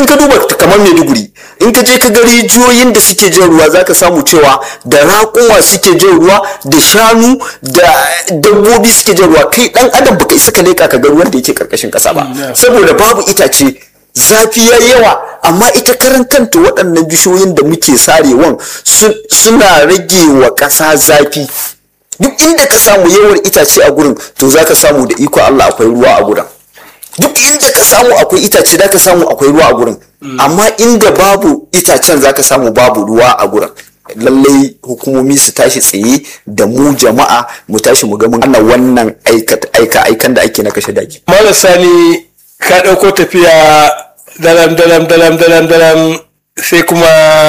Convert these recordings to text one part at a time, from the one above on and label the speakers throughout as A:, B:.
A: in ka duba kamar maiduguri in ka je ka ga rijiyoyin da suke jin ruwa zaka samu cewa da raƙuma suke jin ruwa da shanu da dabbobi suke jin ruwa kai dan adam baka isa ka leka ka ga ruwan da yake karkashin ƙasa ba saboda babu itace zafi ya yawa amma ita karan kanta waɗannan bishiyoyin da muke sarewan suna rage wa ƙasa zafi duk inda ka samu yawan itace a gurin to za ka samu da iko Allah akwai ruwa a gurin duk inda ka samu akwai itace za ka samu akwai ruwa a gurin amma inda babu itacen za ka samu babu ruwa a gurin lallai hukumomi su tashi tsaye da mu jama'a mu tashi mu ga mun ana wannan aika aikan da ake na kashe daji
B: malam sani ka ɗauko tafiya dalam dalam dalam dalam dalam sai kuma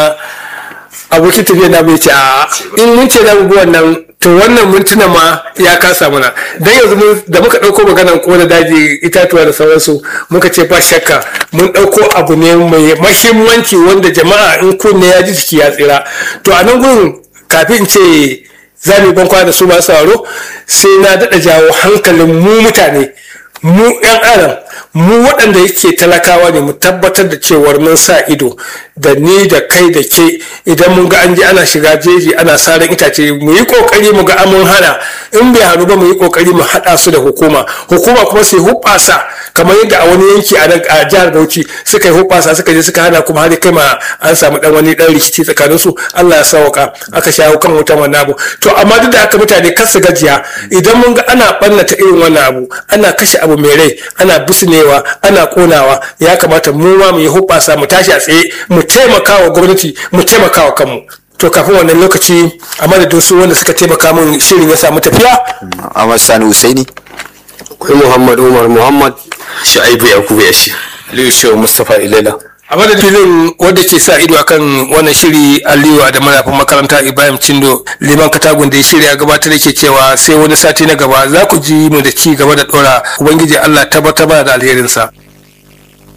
B: abokin tafiya na bai ce a in mun ce na wannan to wannan mintuna ma ya kasa mana dan yanzu da muka ɗauko maganan kona daji itatuwa da sauransu muka ce ba shakka mun ɗauko abu ne mai mahimmanci wanda jama'a in kunne ya ji jiki ya tsira to a nan gurin kafin in ce za mu ban kwana da su masu sauraro sai na daɗa jawo hankalin mu mutane mu 'yan adam mu waɗanda yake talakawa ne mu tabbatar da cewar mun sa ido da ni da kai da ke idan mun ga an je ana shiga jeji ana saran itace mu yi kokari mu ga amun hana in bai hannu ba mu yi kokari mu haɗa su da hukuma hukuma kuma sai hubbasa kamar yadda a wani yanki a jihar Bauchi suka yi hubbasa suka je suka hana kuma har kai ma an samu dan wani dan rikici tsakanin su Allah ya sauka aka shawo kan wutan wannan abu to amma duk da haka mutane kar su gajiya idan mun ga ana ɓannata irin wannan abu ana kashe abu mai rai ana bisnewa ana konawa ya kamata mu ma mu yi hubbasa mu tashi a tsaye mu taimaka wa gwamnati mu taimaka wa kanmu to kafin wannan lokaci a madadin su wanda suka taimaka min shirin ya samu tafiya
A: Ahmad Sani Husaini
C: akwai Muhammad Umar Muhammad Sha'ibu Yakubu Yashi Aliyu Shehu Mustapha Ilela
B: a madadin filin wanda ke sa ido akan wannan shiri aliyu da manafin makaranta ibrahim cindo liman katagun da ya shirya gabatar da ke cewa sai wani sati na gaba za ku ji mu da ci gaba da dora ubangiji allah tabbatar da alherinsa